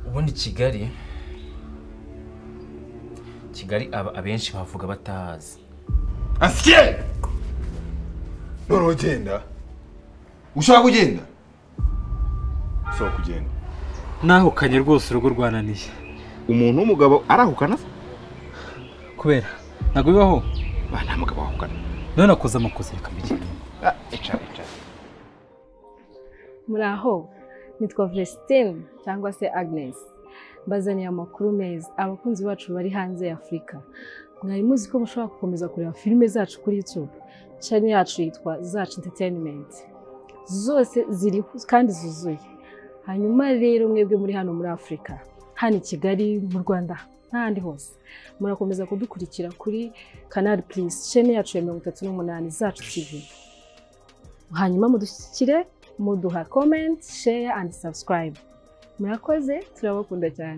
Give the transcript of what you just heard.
ubundi kigali kigali aba abenshi bavuga batahazi asiye noneho genda ushaka kugenda ushobora kugenda nahukanye rwose urugo rwananiye umuntu w'umugabo arahukana kubera ntabwo bibaho Ah, nta mugabo wahukana none nakoze amakosa reka mbigire Ah, icara icara muri aho nitwa Vestine cyangwa se Agnes mbazaniye amakuru meza abakunzi bacu bari hanze y'Afurika mwari muzi ko mushobora gukomeza kureba filime zacu kuri YouTube channel yacu yitwa Zacu Entertainment zose ziri kandi zuzuye hanyuma rero mwebwe muri hano muri Afurika hano i Kigali mu Rwanda n'ahandi hose murakomeza kudukurikira kuri Canal Plus channel yacu ya mirongo itatu n'umunani Zacu TV hanyuma mudushyikire muduha comment share and subscribe murakoze turabakunda cyane